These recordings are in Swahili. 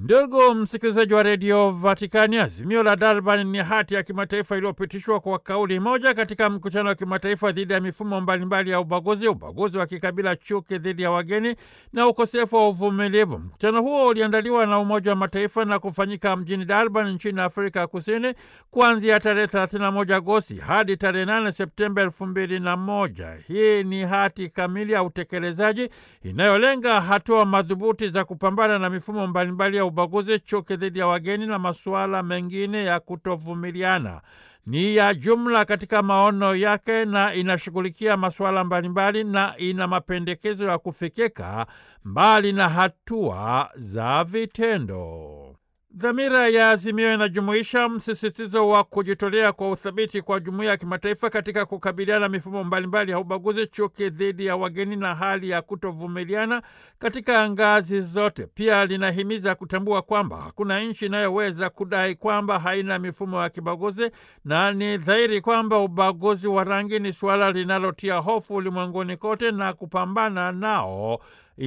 Ndugu msikilizaji wa redio Vatikani, azimio la Durban ni hati ya kimataifa iliyopitishwa kwa kauli moja katika mkutano wa kimataifa dhidi ya mifumo mbalimbali ya ubaguzi, ubaguzi wa kikabila, chuki dhidi ya wageni na ukosefu wa uvumilivu. Mkutano huo uliandaliwa na Umoja wa Mataifa na kufanyika mjini Durban nchini Afrika ya Kusini kuanzia tarehe 31 Agosti hadi tarehe 8 Septemba elfu mbili na moja. Hii ni hati kamili ya utekelezaji inayolenga hatua madhubuti za kupambana na mifumo mbalimbali ya ubaguzi, chuki dhidi ya wageni na masuala mengine ya kutovumiliana. Ni ya jumla katika maono yake na inashughulikia masuala mbalimbali na ina mapendekezo ya kufikika mbali na hatua za vitendo. Dhamira ya azimio inajumuisha msisitizo wa kujitolea kwa uthabiti kwa jumuiya ya kimataifa katika kukabiliana mifumo mbalimbali ya ubaguzi, chuki dhidi ya wageni na hali ya kutovumiliana katika ngazi zote. Pia linahimiza kutambua kwamba hakuna nchi inayoweza kudai kwamba haina mifumo ya kibaguzi, na ni dhahiri kwamba ubaguzi wa rangi ni suala linalotia hofu ulimwenguni kote, na kupambana nao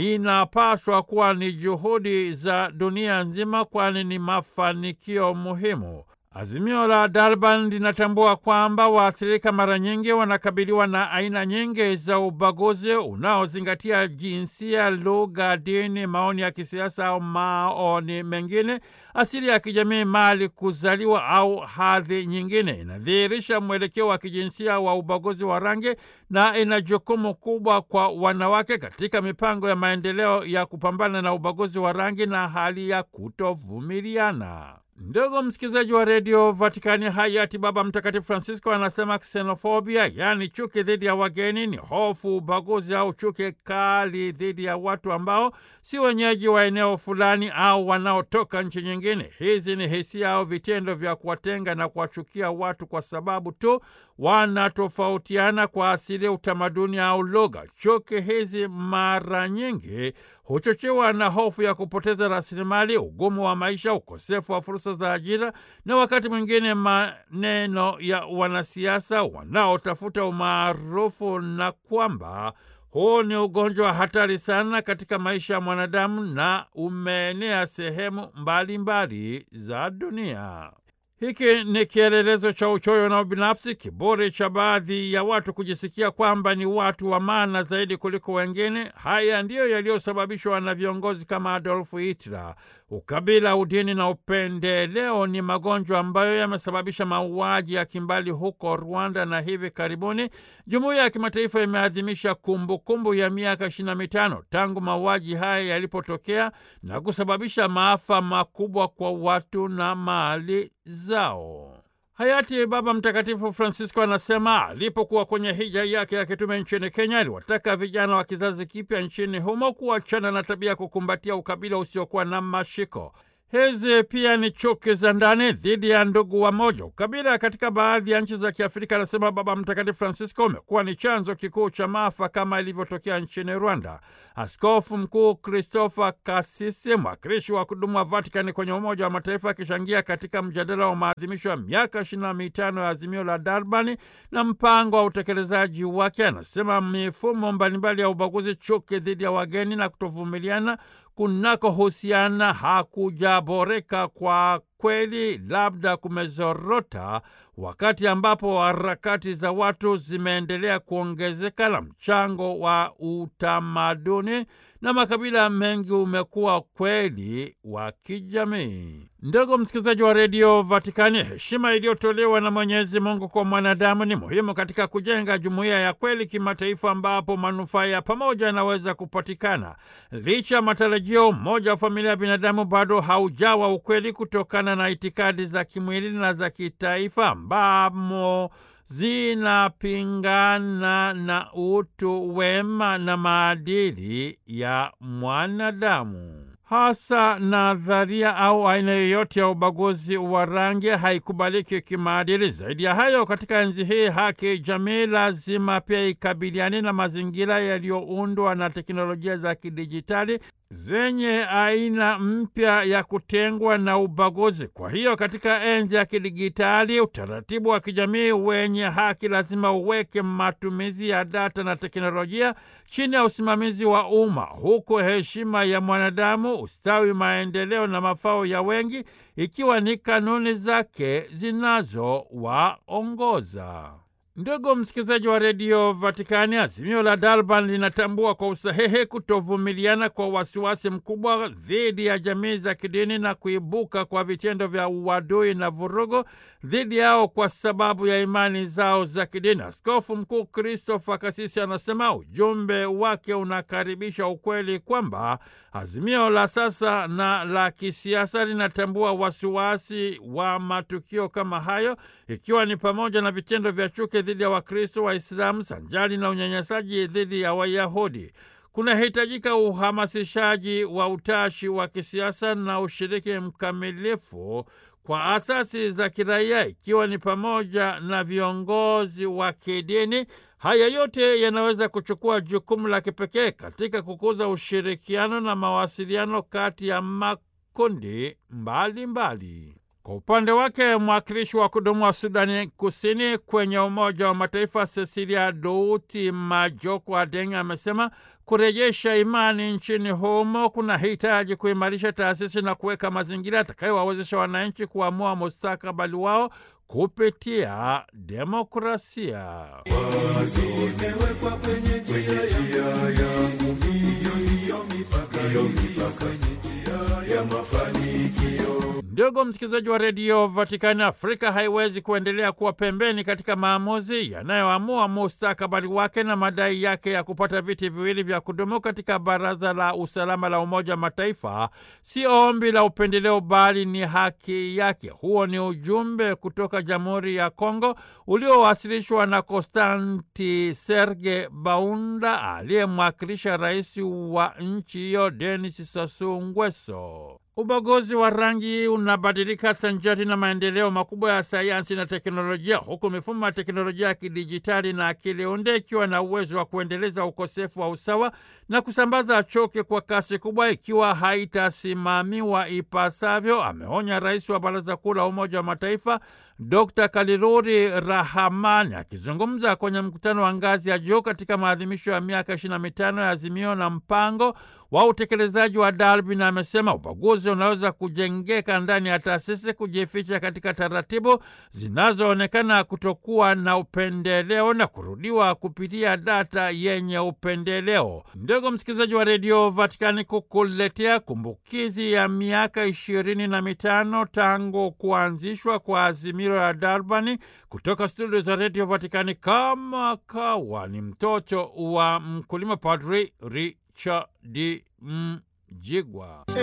inapaswa kuwa ni juhudi za dunia nzima, kwani ni mafanikio muhimu. Azimio la Durban linatambua kwamba waathirika mara nyingi wanakabiliwa na aina nyingi za ubaguzi unaozingatia jinsia, lugha, dini, maoni ya kisiasa au maoni mengine, asili ya kijamii, mali, kuzaliwa au hadhi nyingine. Inadhihirisha mwelekeo wa kijinsia wa ubaguzi wa rangi na ina jukumu kubwa kwa wanawake katika mipango ya maendeleo ya kupambana na ubaguzi wa rangi na hali ya kutovumiliana. Ndugu msikilizaji wa redio Vatikani, hayati Baba Mtakatifu Francisco anasema ksenofobia, yaani chuki dhidi ya wageni, ni hofu, ubaguzi au chuki kali dhidi ya watu ambao si wenyeji wa eneo fulani au wanaotoka nchi nyingine. Hizi ni hisia au vitendo vya kuwatenga na kuwachukia watu kwa sababu tu wanatofautiana kwa asili, utamaduni au lugha. Chuki hizi mara nyingi huchochewa na hofu ya kupoteza rasilimali, ugumu wa maisha, ukosefu wa fursa za ajira na wakati mwingine maneno ya wanasiasa wanaotafuta umaarufu, na kwamba huu ni ugonjwa wa hatari sana katika maisha ya mwanadamu na umeenea sehemu mbalimbali za dunia. Hiki ni kielelezo cha uchoyo na ubinafsi, kiburi cha baadhi ya watu kujisikia kwamba ni watu wa maana zaidi kuliko wengine. Haya ndiyo yaliyosababishwa na viongozi kama Adolf Hitler. Ukabila, udini na upendeleo ni magonjwa ambayo yamesababisha mauaji ya kimbali huko Rwanda, na hivi karibuni jumuiya ya kimataifa imeadhimisha kumbukumbu ya miaka ishirini na mitano tangu mauaji haya yalipotokea na kusababisha maafa makubwa kwa watu na mali zao. Hayati Baba Mtakatifu Francisco anasema alipokuwa kwenye hija yake ya kitume nchini Kenya, aliwataka vijana wa kizazi kipya nchini humo kuachana na tabia ya kukumbatia ukabila usiokuwa na mashiko. Hizi pia ni chuki za ndani dhidi ya ndugu wa moja. Ukabila katika baadhi ya nchi za Kiafrika, anasema Baba Mtakatifu Francisco, umekuwa ni chanzo kikuu cha maafa kama ilivyotokea nchini Rwanda. Askofu Mkuu Christopher Kasisi, mwakilishi wa kudumu wa Vatikani kwenye Umoja wa Mataifa, akichangia katika mjadala wa maadhimisho ya miaka ishirini na mitano ya azimio la Durban na mpango wa utekelezaji wake, anasema mifumo mbalimbali ya ubaguzi, chuki dhidi ya wageni na kutovumiliana kunakohusiana hakujaboreka kwa kweli, labda kumezorota, wakati ambapo harakati za watu zimeendelea kuongezeka na mchango wa utamaduni na makabila mengi umekuwa kweli wa kijamii. Ndugu msikilizaji wa redio Vatikani, heshima iliyotolewa na Mwenyezi Mungu kwa mwanadamu ni muhimu katika kujenga jumuiya ya kweli kimataifa, ambapo manufaa ya pamoja yanaweza kupatikana. Licha ya matarajio, umoja wa familia ya binadamu bado haujawa ukweli kutokana na itikadi za kimwili na za kitaifa ambamo zinapingana na utu wema na maadili ya mwanadamu. Hasa nadharia au aina yoyote ya ubaguzi wa rangi haikubaliki kimaadili. Zaidi ya hayo, katika enzi hii haki jamii lazima pia ikabiliane na mazingira yaliyoundwa na teknolojia za kidijitali zenye aina mpya ya kutengwa na ubaguzi. Kwa hiyo katika enzi ya kidigitali, utaratibu wa kijamii wenye haki lazima uweke matumizi ya data na teknolojia chini ya usimamizi wa umma, huku heshima ya mwanadamu, ustawi, maendeleo na mafao ya wengi ikiwa ni kanuni zake zinazowaongoza. Ndugu msikilizaji wa redio Vatikani, azimio la Durban linatambua kwa usahihi kutovumiliana kwa wasiwasi mkubwa dhidi ya jamii za kidini na kuibuka kwa vitendo vya uadui na vurugu dhidi yao kwa sababu ya imani zao za kidini. Askofu Mkuu Christopher Kasisi anasema ujumbe wake unakaribisha ukweli kwamba azimio la sasa na la kisiasa linatambua wasiwasi wa matukio kama hayo, ikiwa ni pamoja na vitendo vya chuki dhidi ya Wakristo Waislamu sanjali na unyanyasaji dhidi ya Wayahudi. Kunahitajika uhamasishaji wa utashi wa kisiasa na ushiriki mkamilifu kwa asasi za kiraia ikiwa ni pamoja na viongozi wa kidini. Haya yote yanaweza kuchukua jukumu la kipekee katika kukuza ushirikiano na mawasiliano kati ya makundi mbalimbali mbali. Kwa upande wake mwakilishi wa kudumu wa Sudani Kusini kwenye Umoja wa Mataifa Cecilia Douti Majoko Adeng amesema kurejesha imani nchini humo kuna hitaji kuimarisha taasisi na kuweka mazingira yatakayowawezesha wananchi kuamua mustakabali wao kupitia demokrasia. Wazo imewekwa kwenye njia yangu, hiyo hiyo mipaka, hiyo mipaka, njia ya mafanikio. Ndugu msikilizaji wa redio Vatikani, Afrika haiwezi kuendelea kuwa pembeni katika maamuzi yanayoamua mustakabali wake na madai yake ya kupata viti viwili vya kudumu katika Baraza la Usalama la Umoja wa Mataifa si ombi la upendeleo, bali ni haki yake. Huo ni ujumbe kutoka Jamhuri ya Kongo uliowasilishwa na Konstanti Serge Baunda aliyemwakilisha rais wa nchi hiyo Denis Sassou Nguesso. Ubaguzi wa rangi unabadilika sanjari na maendeleo makubwa ya sayansi na teknolojia, huku mifumo ya teknolojia ya kidijitali na akili unde ikiwa na uwezo wa kuendeleza ukosefu wa usawa na kusambaza chuki kwa kasi kubwa ikiwa haitasimamiwa ipasavyo, ameonya rais wa Baraza Kuu la Umoja wa Mataifa Dr. Kaliluri Rahamani akizungumza kwenye mkutano wa ngazi ya juu katika maadhimisho ya miaka 25 ya azimio na mpango wa utekelezaji wa Darwin, amesema ubaguzi unaweza kujengeka ndani ya taasisi, kujificha katika taratibu zinazoonekana kutokuwa na upendeleo na kurudiwa kupitia data yenye upendeleo. Ndugu msikilizaji wa redio Vatikani, kukuletea kumbukizi ya miaka ishirini na mitano tangu kuanzishwa kwa azimio la Darbani kutoka studio za redio Vatikani, kama kawa ni mtoto wa mkulima, Padri Richard Mjigwa.